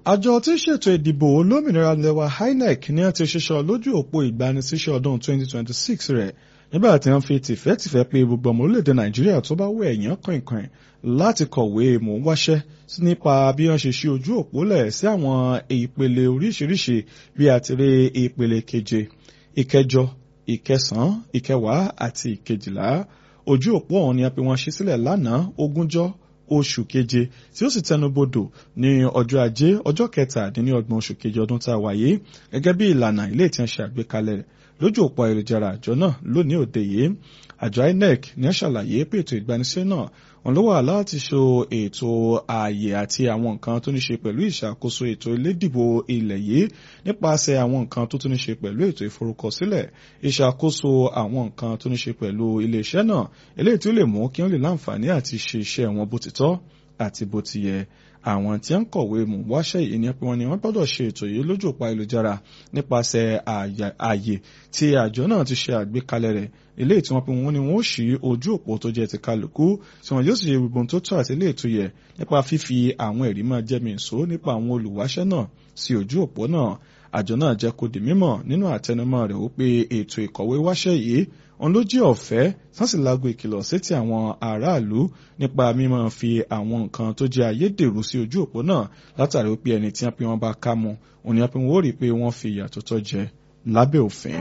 àjọ tí ń ṣètò ìdìbò olómìnira lẹwa INEC ní a ti ṣiṣọ́ lójú òpó ìgbanisíṣẹ́ ọdún 2026 rẹ̀ nígbà tí wọ́n fi tìfẹ́tìfẹ́ pé gbogbo ọmọ orílẹ̀-èdè nàìjíríà tó bá wẹ̀ èèyàn kọ̀ìnkọ̀ìn láti kọ̀wé mò ń wáṣẹ́ nípa bí wọ́n ṣe ṣí ojú òpó lẹ̀ sí àwọn ìpele oríṣiríṣi bí àtìrí ìpele keje ìkẹjọ ìkẹsàn-án ìkẹwàá àti ìkejìlá ojú òpó ọ̀hún ni a pè wọ́n ṣí sílẹ̀ lánàá ogúnjọ́ oṣù keje tí ó sì tẹnubodò ní ọjọ́ ajé ọjọ́ kẹtàdínlọ́gbọ̀n oṣù keje ọdún tá a wáyé gẹ́gẹ́ bí ìlànà ilé tí wọ́n ṣe àgbékalẹ̀ rẹ̀ lójú òpó ayélujára àjọ náà lónìí òde yìí àjọ INEC ní ṣàlàyé pé ètò ìgbanisẹ́ náà wọn ló wà láti ṣe ètò ààyè àti àwọn nǹkan tó ní ṣe pẹ̀lú ìṣàkóso ètò ilédìbò ilẹ̀ yìí nípasẹ̀ àwọn nǹkan tó tún ní ṣe pẹ̀lú ètò ìforúkọsílẹ̀ ìṣàkóso àwọn nǹkan tó ní ṣe pẹ̀lú iléeṣẹ́ náà eléyìí tí ó lè mú kí wọ́n lè láǹfààní àti ṣe iṣẹ́ wọn bó ti tọ́ àti bó ti yẹ àwọn tí ń kọ̀wé mú wáṣẹ́ yìí ni pé wọ́n ní wọ́n gbọ́dọ̀ ṣe ètò yìí lójú òpó ayélujára nípasẹ̀ ààyè tí àjọ náà ti ṣe àgbékalẹ̀ rẹ̀ ilé tí wọ́n pe wọ́n ní wọ́n ṣí ojú òpó tó jẹ́ ti kálukú tí wọ́n yóò sì ṣe gbogbo tó tọ́ àti ilé ètò yẹ nípa fífi àwọn ẹ̀rí máa jẹ́mi ìṣó nípa àwọn olùwáṣẹ́ náà sí ojú òpó náà àjọ náà jẹ́ kó di mímọ̀ nínú àtẹnumọ́ rẹ̀ ó pé ètò ìkọ̀wé wáṣẹ́ yìí òun ló jẹ́ ọ̀fẹ́ sánsìlágo ìkìlọ̀ sétí àwọn aráàlú nípa mímọ́ fi àwọn nǹkan tó jẹ́ ayédèrú sí ojú òpó náà látàrí pé ẹni tí wọ́n pe wọ́n bá ká mu òun ni wọ́n pe wọ́n ó rí i pé wọ́n fi ìyà tó tọ́ jẹ lábẹ́ òfin.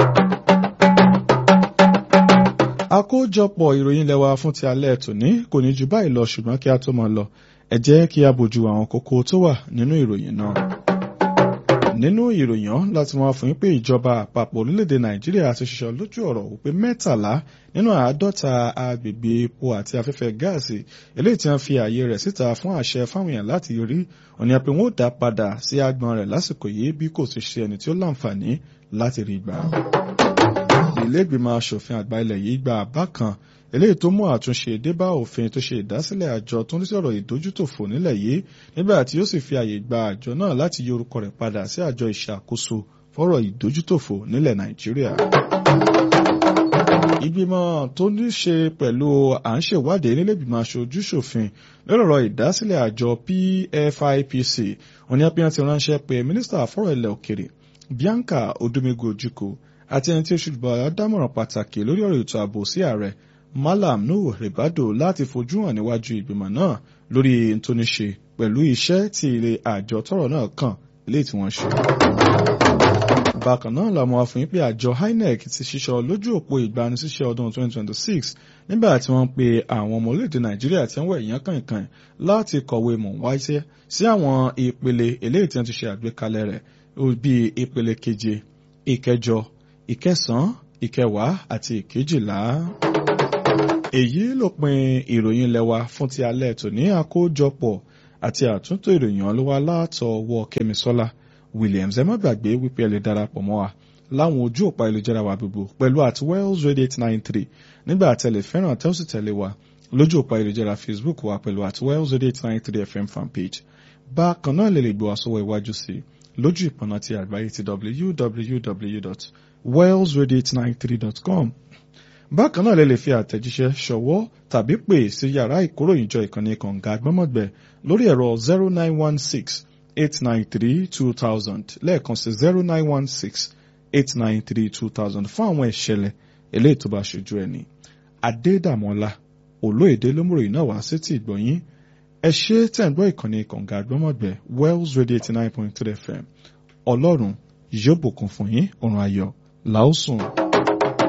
àkójọpọ̀ ìròyìn lẹ́wà fún ti alẹ́ tòní kò ní ju báyìí lọ ṣùgbọ́n kí a tó máa lọ ẹ jẹ́ kí a bójú àwọn kókó tó wà nínú ìròyìn náà nínú ìròyìn láti wọn fún yín pé ìjọba àpapọ̀ orílẹ̀-èdè nàìjíríà ti ṣiṣẹ́ lójú ọ̀rọ̀ wípé mẹ́tàlá nínú àádọ́ta agbègbè epo àti afẹ́fẹ́ gáàsì eléyìí tí wọ́n fi ààyè rẹ̀ síta fún àṣẹ fáwọn èèyàn láti rí òní àpè wọn ó dá padà sí agbọn rẹ̀ lásìkò yìí bí kò ti ṣe ẹni tí ó láǹfààní láti rí gbà. ilé ìgbìmọ̀ asòfin àgbà ilẹ̀ yìí gba àbá kan eléyìí tó mú àtúnṣe débá òfin tó ṣe ìdásílẹ̀ àjọ tó ń sọ̀rọ̀ ìdójútòfò nílẹ̀ yìí nígbà tí ó sì fi àyè gba àjọ náà láti yí orúkọ rẹ̀ padà sí àjọ ìṣàkóso fọ́rọ̀ ìdójútòfò nílẹ̀ nàìjíríà. ìgbìmọ̀ tó ní ṣe pẹ̀lú à ń ṣèwádìí nílé ìgbìmọ̀ aṣojú-ṣòfin lọ́rọ̀ ìdásílẹ̀ àjọ PFIPC òní apẹ́yàn ti ránṣẹ́ pé mínísítà fọ́rọ̀ ilẹ̀ òkèrè Bianca Odumegu Ojukwu àti ẹni tí ó ṣùgbọ́n dámọ̀ràn pàtàkì lórí ọ̀rọ̀ ètò ààbò sí ààrẹ Malam Nuhu Ribado láti fojú hàn níwájú ìgbìmọ̀ náà lórí ntóníṣe pẹ̀lú iṣẹ́ tí ilé àjọ tọ́rọ̀ náà kàn lé tí wọ́n ṣe. Bákan náà làwọn afọyín pé àjọ INEC ti ṣiṣọ́ lójú òpó ìgbanisíṣẹ́ ọdún 2026 nígbà tí wọ́n pe àwọn ọmọ orílẹ̀-èdè Nàìjíríà tí wọ́n wẹ̀ yán kànkàn láti kọ̀wé mọ̀ wáyé sí àwọn ìpele eléyìí tí wọ́n ti ṣe àgbékalẹ̀ rẹ̀ bíi ìpele keje ìkẹjọ ìkẹsàn-án ìkẹwàá àti ìkejìlá èyí lópin ìròyìn lẹ́wà fún ti alẹ́ tòní àkójọpọ̀ àti àtúntò ìròyìn ọlọ́wà látọwọ́ kẹ́misọ́lá williams ẹ má gbàgbé wípé ẹ lè darapọ̀ mọ́ wa láwọn ojú òpá ìlújára wa gbogbo pẹ̀lú at wells radio eight nine three nígbà tẹ̀lé fẹ́ràn tẹ́ ó sì tẹ̀lé wa lójú òpá ìlújára facebook wa pẹ̀lú at wells radio eight nine three fm fanpage bákan náà lè lè gbọ́ àsọwọ́ iwájú sí lójú ìpọ̀nà ti àgbáyé ti www.wellsradio893.com bákan náà lè lè fi àtẹ̀jíṣẹ́ ṣọwọ́ tàbí pè sí yàrá ìkóròyìnjọ ìkànnì kànga gbọ́mọ̀gbẹ́ lórí ẹ̀rọ zero nine one six eight nine three two thousand lẹ́ẹ̀kan sí zero nine one six eight nine three two thousand fún àwọn ìṣẹ̀lẹ̀ eléyìí tó bá ṣojú ẹni. Adédàmọ́lá olóyèdè lómùròyìn náà wá sí ti ìgbọ̀nyín ẹ ṣe tẹ̀ ń gbọ́ ìkànnì kànga gbọ́mọ̀gbẹ́ Wells Radio eighty nine point three FM ọlọ́run yóò bùkún fún yín ọ̀run ayọ̀ làásùn.